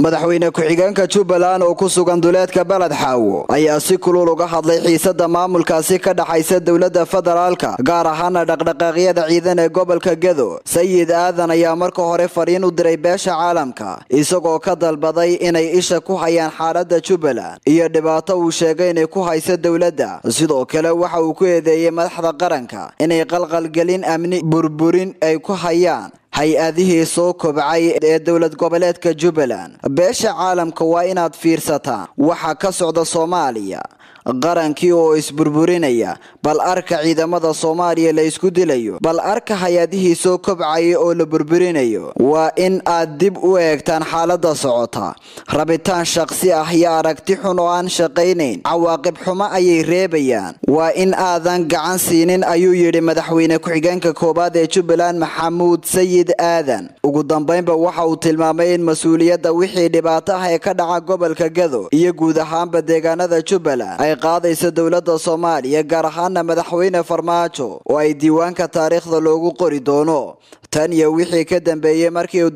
madaxweyne ku-xigeenka jubbaland oo ku sugan duleedka beled xaawo ayaa si kulul uga hadlay xiisada maamulkaasi ka dhaxaysa dowladda federaalka gaar ahaana dhaqdhaqaaqyada ciidan ee gobolka gedo sayid aadan ayaa marka hore fariin u diray beesha caalamka isagoo ka dalbaday inay isha ku hayaan xaalada jubbaland iyo dhibaato uu sheegay inay ku haysa dowladda sidoo kale waxa uu ku eedeeyey madaxda qaranka inay qalqalgelin amni burburin ay ku hayaan hay-adihii soo kobcay ee dowlad goboleedka jubbaland beesha caalamka waa inaad fiirsataan waxa ka socda soomaaliya qarankii oo isburburinaya bal arka ciidamada soomaaliya la isku dilayo bal arka hay-adihii soo kobcaya oo la burburinayo waa in aad dib u eegtaan xaalada socota rabitaan shaqsi ah iyo aragti xun oo aan shaqaynayn cawaaqib xumo ayay reebayaan waa in aadan gacan siinin ayuu yidhi madaxweyne ku-xigeenka koowaad ee jubbaland maxamuud sayid aadan ugu dambeynba waxa uu tilmaamay in mas-uuliyadda wixii dhibaato ah ee ka dhaca gobolka gado iyo guud ahaanba deegaanada jubbaland ay qaadayso dowladda soomaaliya gaar ahaana madaxweyne farmaajo oo ay diiwaanka taariikhda loogu qori doono tan iyo wixii ka dambeeyey markii